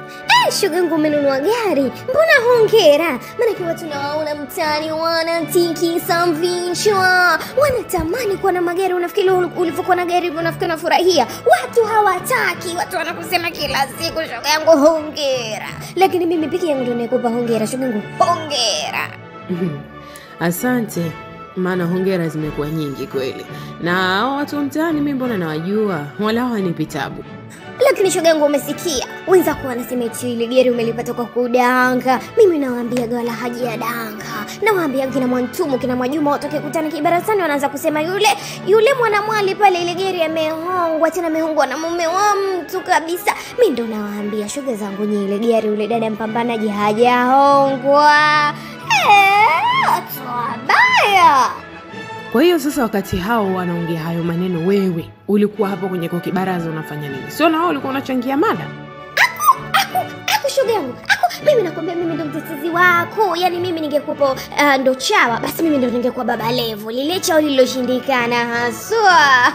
Eh, shogangu umenunua gari, mbona hongera? Maanake watu nawaona mtaani wanatikisa vichwa, wanatamani kuwa na magari. Unafikiri ul- ulivyokuwa na gari hivyo unafikiri unafurahia? Watu hawataki, watu wanakusema kila siku, shoga yangu hongera. Lakini mimi peke yangu ndo nakupa hongera, shogangu hongera. Asante, maana hongera zimekuwa nyingi kweli, na hao watu wa mtaani mi mbona nawajua, wala hawanipi tabu. Lakini shoga yangu, umesikia wenzako wanasema eti ile gari umelipata kwa kudanga. Mimi nawaambia wala haji ya danga, nawaambia kina Mwantumu kina Mwajuma watoke kutana kibarasani, wanaanza kusema yule yule mwanamwali pale, ile gari amehongwa, tena amehongwa na mume wa mtu kabisa. Mi ndo nawaambia shoga zangu, nye ile gari ule dada mpambanaji hajahongwa. Eh, watu wabaya. Kwa hiyo sasa, wakati hao wanaongea hayo maneno, wewe ulikuwa hapo kwenye kwa kibaraza unafanya nini? Sio na wao ulikuwa unachangia mada? aku shoga yangu aku mimi nakwambia mimi ndo mtetezi wako yaani mimi ningekupo uh, ndo chawa basi mimi ndo ningekuwa baba levo lile chao lililoshindikana haswa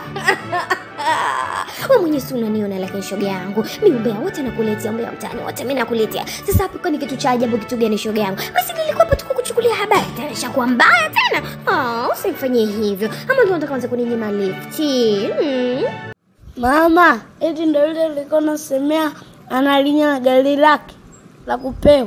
we mwenye si unaniona lakini shoga yangu mi umbea wote nakuletea umbea mtaani wote mi nakuletea sasa hapo kwani kitu cha ajabu kitu gani shoga yangu basi nilikuwepo tu kukuchukulia habari tena shakuwa mbaya tena Ah, usimfanyie hivyo ama ndo nataka anza kuninyima lifti hmm. Mama, eti ndo yule ulikuwa unasemea analinya gari lake la kupewa.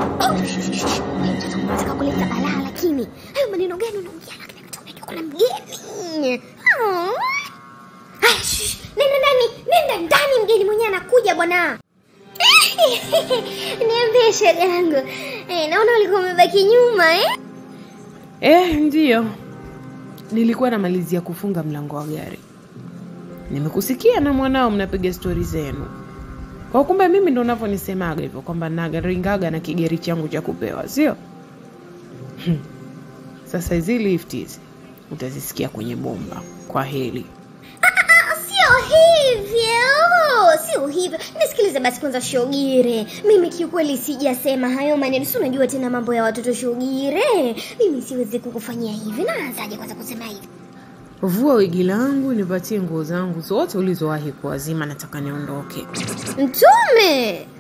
nataka kuleta balaa lakini hayo maneno gani unaongea lakini mtu unajua kuna mgeni Ah. Haya, shh, nenda ndani nenda ndani mgeni mwenyewe anakuja bwana niambie shoga yangu eh, naona ulikuwa umebaki nyuma eh? Eh, ndiyo, nilikuwa namalizia kufunga mlango wa gari, nimekusikia na mwanao mnapiga stori zenu. Kwa kumbe mimi ndo unavyonisemaga hivyo kwamba nagaringaga na kigeri changu cha kupewa, sio? Hmm. Sasa hizi lift hizi utazisikia kwenye bomba. Kwa heli. Ah, sio hivyo sio hivyo nisikilize basi kwanza shogire mimi kiukweli sijasema hayo maneno si unajua tena mambo ya watoto shogire mimi siwezi kukufanyia hivi naanzaje kwanza kusema hivi Vua wigi langu, nipatie nguo zangu zote ulizowahi kuwazima, nataka niondoke. mtume